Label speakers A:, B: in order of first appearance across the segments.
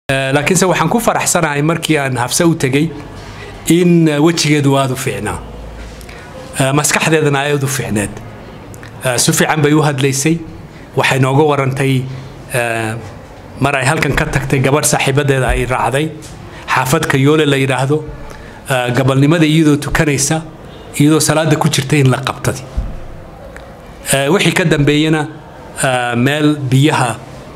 A: laakiinse waxaan ku faraxsanahay markii aan hafse u tegey in wejigeedu aada u fiicnaa maskaxdeedana aada u fiicneed si fiican bay u hadlaysay waxay nooga warantay mar ay halkan ka tagtay gabadh saaxiibadeeda ay raacday xaafadka yoole la yidhaahdo gabalnimada iyadoo tukanaysa iyadoo salaada ku jirta in la qabtadi wixii ka dambeeyena meel biyaha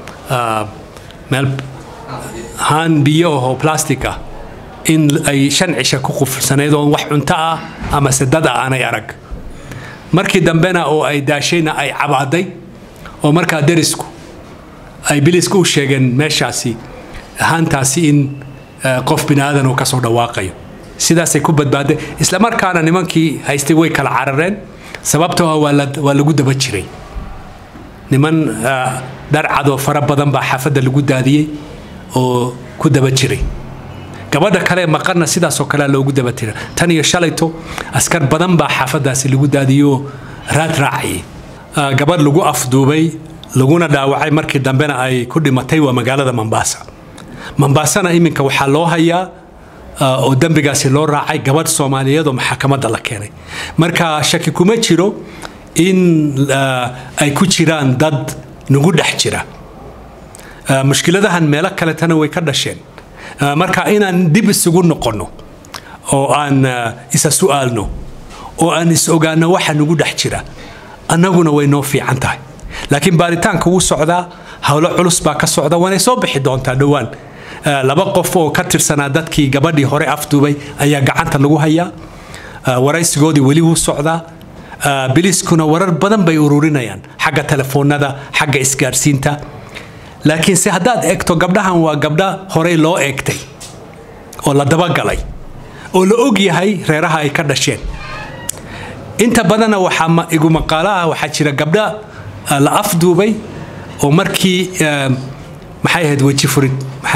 A: meel haan biyo ahoo plastic ah in ay shan cisha ku qufursaneyd oon wax cunto ah ama sedada aanay arag markii dambena oo ay daashayna ay cabaaday oo markaa derisku ay biliska u sheegeen meeshaasi haantaasi in qof bini aadan uu kasoo dhawaaqayo sidaasay ku badbaaday isla markaana nimankii haystay way kala carareen sababtoo ah waa lagu daba jiray niman dharcadoo fara badan baa xaafadda lagu daadiyey oo ku daba jiray gabadha kale maqanna sidaasoo kalea loogu daba tira tan iyo shalayto askar badan baa xaafaddaasi lagu daadiyoo raad raacayay gabadh lagu afduubay laguna dhaawacay markii dambena ay ku dhimatay waa magaalada mombasa mombasana iminka waxaa loo hayaa oo dembigaasi loo raacay gabadh soomaaliyeed oo maxakamadda la keenay marka shaki kuma jiro in ay ku jiraan dad nagu dhex jira mushkiladahan meelo kaletana way ka dhasheen marka inaan dib isugu noqonno oo aan isa su'aalno oo aan is ogaano waxa nagu dhex jira annaguna way noo fiican tahay laakiin baaritaanka wuu socdaa howlo culus baa ka socda waanay soo bixi doontaa dhowaan laba qof oo ka tirsanaa dadkii gabadhii hore afduubay ayaa gacanta lagu hayaa waraysigoodii weli wuu socdaa biliskuna warar badan bay ururinayaan xagga telefoonada xagga isgaarsiinta laakiinse haddaad eegto gabdhahan waa gabdha horey loo eegtay oo la dabagalay oo la og yahay reeraha ay ka dhasheen inta badanna waxaa igu maqaalo ah waxaa jira gabdha la afduubay oo markii maxay ahayd weji furid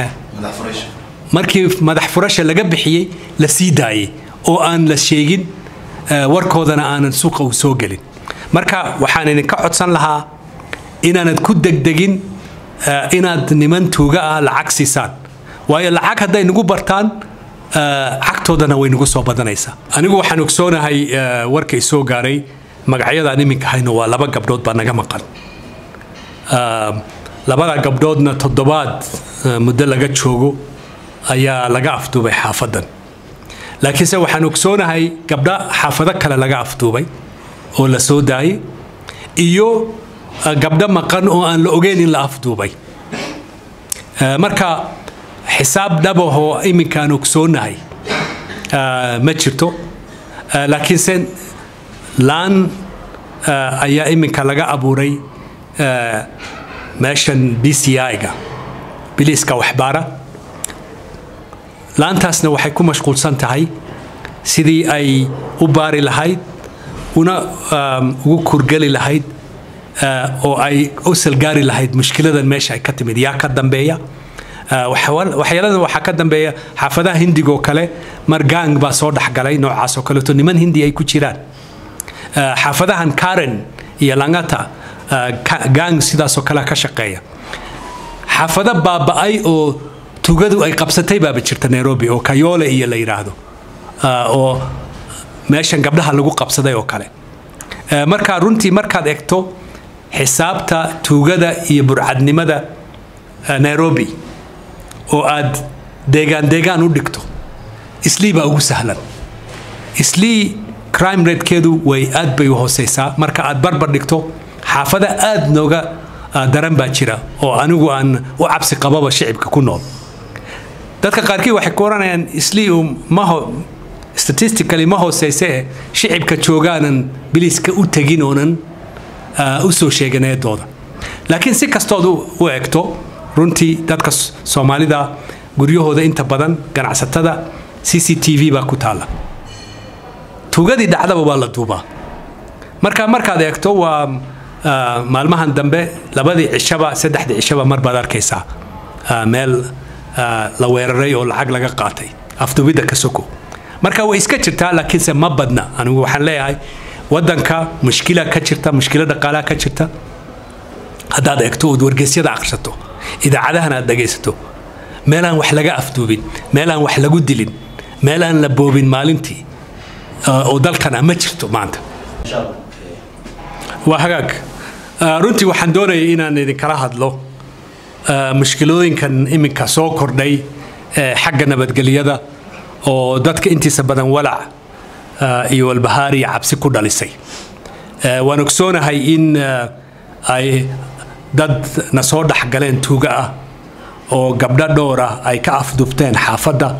A: markii madax furasha laga bixiyey la sii daayey oo aan la sheegin warkoodana aanan suuqa u soo gelin marka waxaan idinka codsan lahaa inaanad ku degdegin inaad niman tuuga ah lacag siisaan waayo lacag hadday nagu bartaan cagtoodana way nagu soo badanaysaa anigu waxaan ogsoonahay warka i soo gaaray magacyadaan iminka hayno waa laba gabdhood baa naga maqan labada gabdhoodna toddobaad muddo laga joogo ayaa laga afduubay xaafadan laakiinse waxaan ogsoonahay gabdha xaafado kale laga afduubay oo la soo daayay iyo gabdho maqan oo aan la ogeyn in la afduubay marka xisaab dhabahoo iminkaan ogsoonahay ma jirto laakiinse laan ayaa iminka laga abuuray meeshan b c i-ga biliiska waxbaara laantaasna waxay ku mashquulsan tahay sidii ay u baari lahayd una ugu kurgeli lahayd oo ay u salgaari lahayd mushkiladan meesha ay ka timid yaa ka dambeeya waxyaaladan waxaa ka dambeeya xaafadaha hindigoo kale mar gang baa soo dhexgalay noocaas oo kaleeto niman hindi ay ku jiraan xaafadahan karen iyo langata gang sidaasoo kale ka shaqeeya xaafado baaba'ay oo tugadu ay qabsatay baaba jirta nairobi oo kayoole iyo la yidhaahdo oo meeshan gabdhaha lagu qabsaday oo kale marka runtii markaad egto xisaabta tuugada iyo burcadnimada nairobi oo aad deegaan deegaan u dhigto islii baa ugu sahlan islii crime ratekeedu way aad bay u hooseysaa marka aad barbar dhigto xaafada aad nooga daran baa jira oo anigu aan u cabsi qababa shicibka ku nool dadka qaarkii waxay ku oranayaan islii maho statistically ma hooseyse shicibka joogaanan biliiska u tegin oonan u soo sheegin eedooda laakiin si kastood u egto runtii dadka soomaalida guryahooda inta badan ganacsatada c c t v baa ku taalla tuugadii dhacdaba waa la duubaa marka markaad eegto waa maalmahan dambe labadii cishaba saddexdii cishaba mar baad arkaysaa meel la weeraray oo lacag laga qaatay afduubidda ka soko marka way iska jirtaa laakiinse ma badna anigu waxaan leeyahay wadanka mushkila ka jirta mushkilo dhaqaalaha ka jirta haddaad eegto ood wargeysyada akhrisato idaacadahan aad dhegaysato meelaan wax laga afduubin meelaan wax lagu dilin meelaan la boobin maalintii oo dalkana ma jirto maanta waa hagaag runtii waxaan doonayay inaan idinkala hadlo mushkilooyinkan iminka soo kordhay xagga nabadgelyada oo dadka intiisa badan walac iyo walbahaar iyo cabsi ku dhalisay waan ogsoonahay in ay dad na soo dhexgaleen tuuga ah oo gabdho dhowr ah ay ka afdubteen xaafadda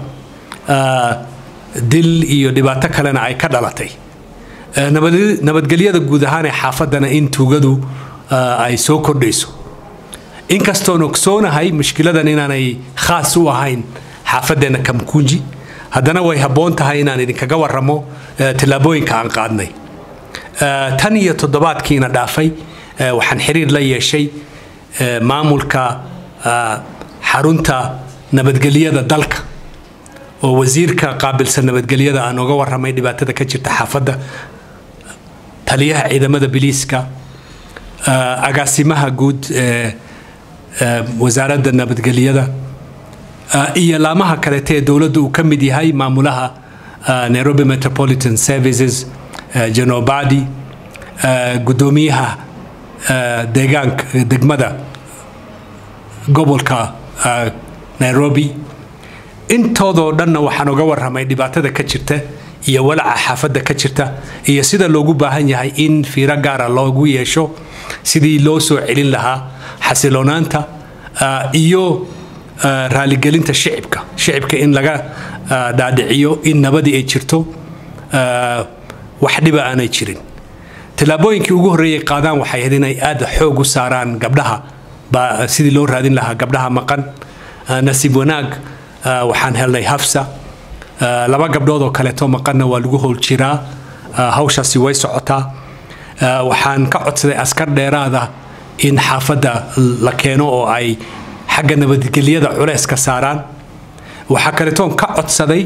A: dil iyo dhibaato kalena ay ka dhalatay nabadgelyada guud ahaan ee xaafaddana in tuugadu ay soo kordhayso inkastoon ogsoonahay mushkiladan inaanay khaas u ahayn xaafaddeena kamkunji haddana way habboon tahay inaan idinkaga warramo tillaabooyinka aan qaadnay tan iyo toddobaadkiina dhaafay waxaan xiriir la yeeshay maamulka xarunta nabadgelyada dalka oo wasiirka qaabilsan nabadgelyada aan uga warramay dhibaatada ka jirta xaafadda taliyaha ciidamada biliiska agaasimaha guud ee wasaaradda nabadgelyada iyo laamaha kaleete ee dowladda uu ka mid yahay maamulaha nairobi metropolitan services janobadi guddoomiyaha deegaanka degmada gobolka nairobi intoodoo dhanna waxaan uga warramay dhibaatada ka jirta iyo walaca xaafadda ka jirta iyo sida loogu baahan yahay in fiiro gaara loogu yeesho sidii loo soo celin lahaa xasiloonaanta iyo raaligelinta shicibka shicibka in laga dhaadhiciyo in nabadii ay jirto wax dhiba aanay jirin tillaabooyinkii ugu horreeyay qaadaan waxay ahayd inay aad xoog u saaraan gabdhaha baa sidii loo raadin lahaa gabdhaha maqan nasiib wanaag waxaan helnay hafsa laba gabdhood oo kaleeto maqanna waa lagu howl jiraa hawshaasi way socotaa waxaan ka codsaday askar dheeraada in xaafadda la keeno oo ay xagga nabadgelyada culeys ka saaraan waxaa kaleetoon ka codsaday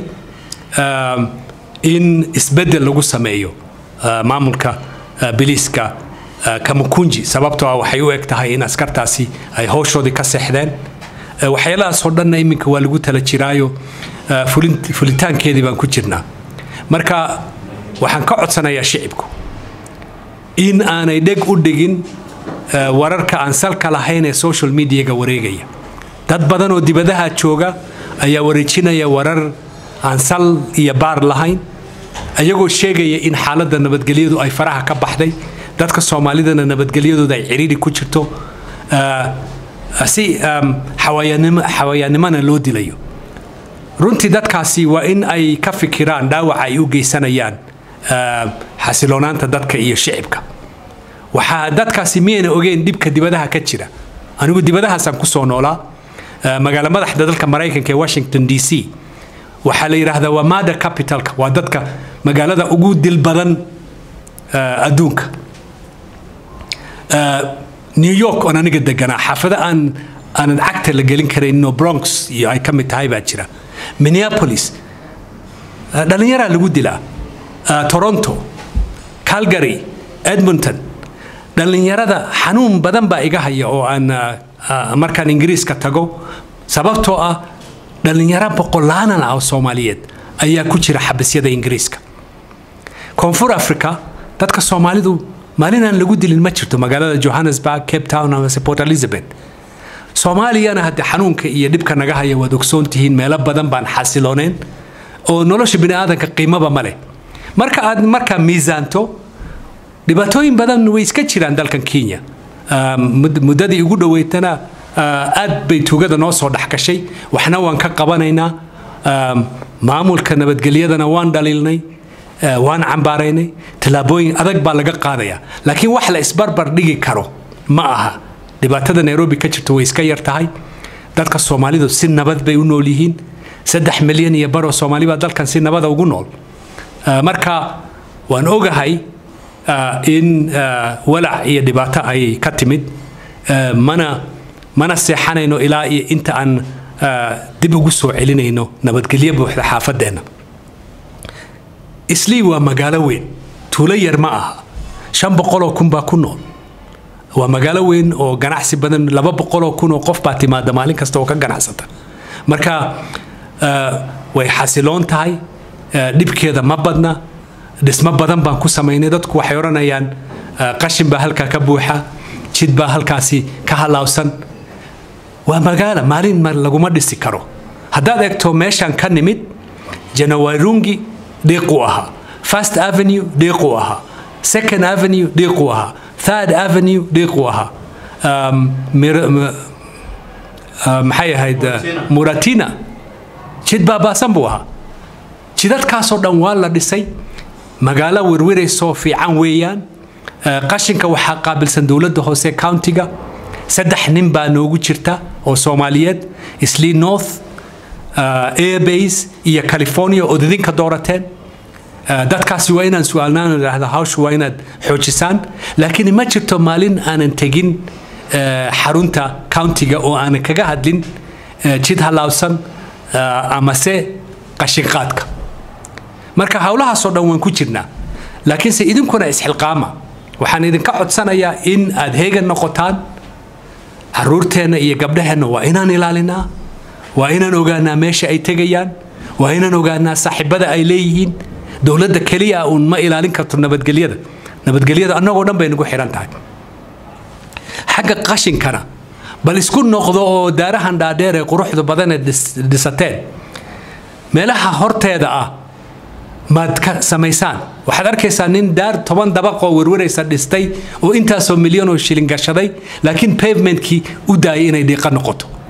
A: in isbeddel lagu sameeyo maamulka biliiska kamakunji sababtoo ah waxay u eg tahay in askartaasi ay howshoodii ka seexdeen waxyaalahaasoo dhanna iminka waa lagu tala jiraayo fulitaankeedii baan ku jirnaa marka waxaan ka codsanayaa shicibku in aanay dheg u dhigin wararka aan salka lahayn ee social mediaga wareegaya dad badan oo dibadaha jooga ayaa wareejinaya warar aan sal iyo baar lahayn ayagoo sheegaya in xaaladda nabadgelyadu ay faraha ka baxday dadka soomaalidana nabadgelyadooda ay ciriiri ku jirto si xawayaannimona loo dilayo runtii dadkaasi waa in ay ka fikiraan dhaawaca ay u geysanayaan xasiloonaanta dadka iyo shicibka waxaa dadkaasi miyayna ogeen dhibka dibadaha ka jira anigu dibadahaasaan ku soo noolaa magaalo madaxda dalka maraykanka ee washington d c waxaa la yidhaahdaa waa mada capitalka waa dadka magaalada ugu dil badan adduunka new york oon aniga deganaa xaafado aan aanan cagta la gelin karayninoo bronx iyo ay ka mid tahay baa jira minneapolis dhallinyaraa lagu dilaa toronto calgary edmonton dhallinyarada xanuun badan baa iga haya oo aan markaan ingiriiska tago sababtoo ah dhallinyaro boqolaanan ah oo soomaaliyeed ayaa ku jira xabisyada ingiriiska koonfur africa dadka soomaalidu maalinaan lagu dilin ma jirto magaalada johannesburg cape town amase port elizabeth soomaaliyana hadde xanuunka iyo dhibka naga haya waad ogsoon tihiin meelo badan baan xasilooneen oo nolosha biniaadanka qiimaba ma leh marka aad markaa miisaanto dhibaatooyin badan way iska jiraan dalkan kenya muddadii ugu dhoweytana aad bay tuugada noo soo dhexgashay waxna waan ka qabanaynaa maamulka nabadgelyadana waan dhaliilnay waan cambaaraynay tallaabooyin adag baa laga qaadaya laakiin wax la isbarbar dhigi karo ma aha dhibaatada nairobi ka jirto way iska yar tahay dadka soomaalidu si nabad bay u nool yihiin saddex milyan iyo baroo soomaali baa dalkan si nabada ugu nool marka waan ogahay in walac iyo dhibaato ay ka timid mana mana seexanayno ilaa iyo inta aan dib ugu soo celinayno nabadgelyo buuxda xaafadeenna islii waa magaalo weyn tuulo yar ma aha shan boqoloo kun baa ku nool waa magaalo weyn oo ganacsi badan laba boqoloo kun oo qof baa timaada maalin kasta oo ka ganacsata marka way xasiloon tahay dhibkeeda ma badna dhismo badan baan ku samaynay dadku waxay odhanayaan qashin baa halkaa ka buuxa jid baa halkaasi ka halaawsan waa magaala maalin laguma dhisi karo haddaad eegto meeshaan ka nimid janawairungi dhiiquu ahaa first avenue dhiiquu ahaa second avenue dhiiquu ahaa third avenue dhiiquu ahaa maxay ahayd muratina jid baabaasan buu ahaa jidadkaasoo dhan waa la dhisay magaalo werweraysoo fiican weeyaan qashinka waxaa qaabilsan dowladda hoose countiga saddex nin baa noogu jirta oo soomaaliyeed islii north airbase iyo california ood idinka doorateen dadkaasi waa inaan su-aalnaan idhaahda hawsha waa inaad xoojisaan laakiin ma jirto maalin aanan tegin xarunta countiga oo aanan kaga hadlin jid halaabsan amase qashinqaadka marka howlahaasoo dhan waan ku jirnaa laakiinse idinkuna isxilqaama waxaan idinka codsanayaa in aad heegan noqotaan caruurteenna iyo gabdhaheenna waa inaan ilaalinaa waa inaan ogaanaa meesha ay tegayaan waa inaan ogaanaa saaxiibada ay leeyihiin dowladda keliya uun ma ilaalin karto nabadgelyada nabadgelyada annagoo dhan bay nagu xihan tahay xagga qashinkana bal isku noqdo oo daarahan dhaadheer ee quruxda badan ee dhisateen meelaha horteeda ah maad ka samaysaan waxaad arkaysaa nin daar toban dabaqoo werwaraysa dhistay oo intaasoo milyan oo shilin gashaday laakiin pavementkii u daayay inay dhiiqa noqoto